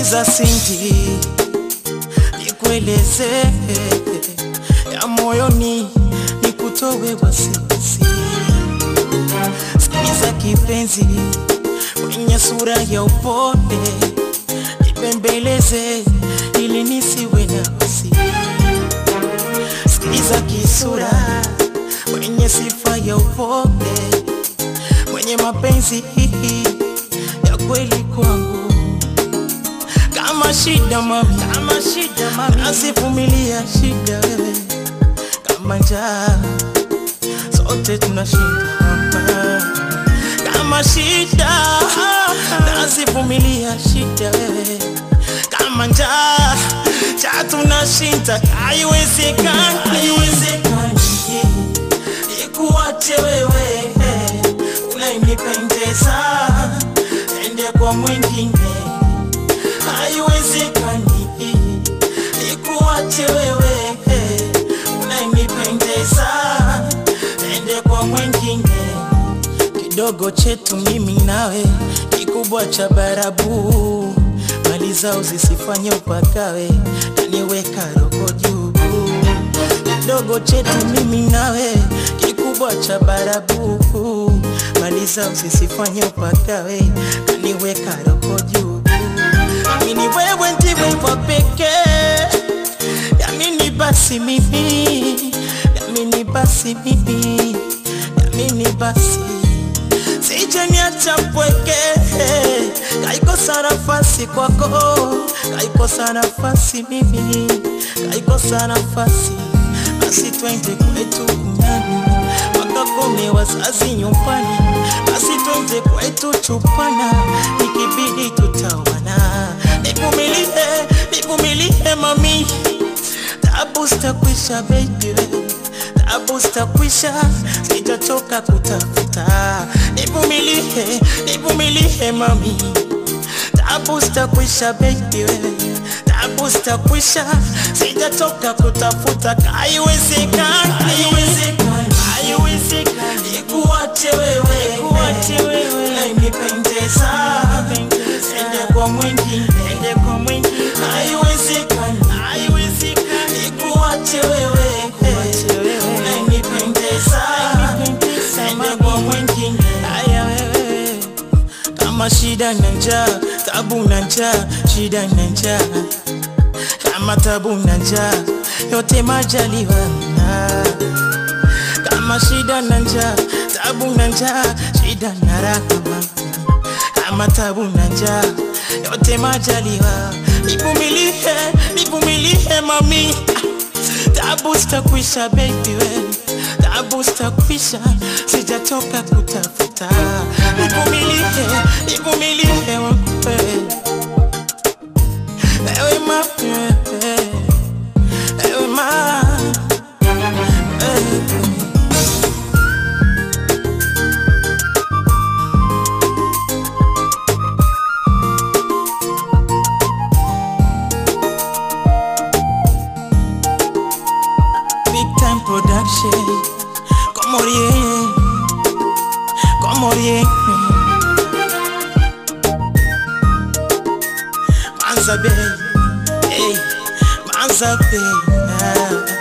Sikiza Cindy, nikueleze ya moyoni, nikutowe wasiwasi. Sikiza kipenzi, mwenye sura ya upole, nipembeleze ili nisiwe na wasi. Sikiza kisura, mwenye sifa ya upole, mwenye mapenzi ya kweli kwangu kama shida mami, kama shida mami, nasivumilia shida wewe, kama njaa sote tunashinda hapa. Kama shida nasivumilia shida wewe, kama njaa cha tunashinda, haiwezekani, haiwezekani ikuache wewe, unayenipendeza ende kwa mwingine haiwezekani nikuache wewe unayenipendeza ende kwa mwingine kidogo chetu mimi nawe kikubwa cha barabu mali zao zisifanye upakawe naniweka roho juu kidogo chetu mimi nawe kikubwa cha barabu mali zao zisifanye upakawe naniweka roho juu Amini wewe ndiwe wa pekee, yamini basi mimi, yamini basi mimi, yamini basi sije niacha mpweke, kaikosa nafasi kwako, kaikosa nafasi mimi, kaikosa nafasi basi twende kwetu kunyani wakakome wazazi nyumbani, basi twende kwetu chupana, ikibidi tutawana. Nivumilie, nivumilie mami, tabu zitakwisha baby, tabu zitakwisha, sitachoka kutafuta. Nivumilie, nivumilie mami, tabu zitakwisha baby, tabu zitakwisha, sitachoka kutafuta. Haiwezekani, haiwezekani, haiwezekani, ikuache wewe, ikuache wewe, unayenipendeza, ende kwa mwingine, ende kwa mwingine, haiwezekani, haiwezekani, ikuache wewe, ikuache wewe, unayenipendeza, ende kwa mwingine, haya wewe kama shida na njaa, tabu na njaa, shida na njaa, kama tabu na njaa, yote majaliwa na kama shida na njaa, tabu na njaa, shida na rahama, kama tabu na njaa, yote majaliwa. Nivumilie, nivumilie mami, tabu zitakwisha baby we, tabu zitakwisha, sijatoka kutafuta. Nivumilie, nivumilie wewe, ewe mapi wewe, ewe ma eh. Big time production Como rien Como rien Manza Bay Hey Manza Bay ah.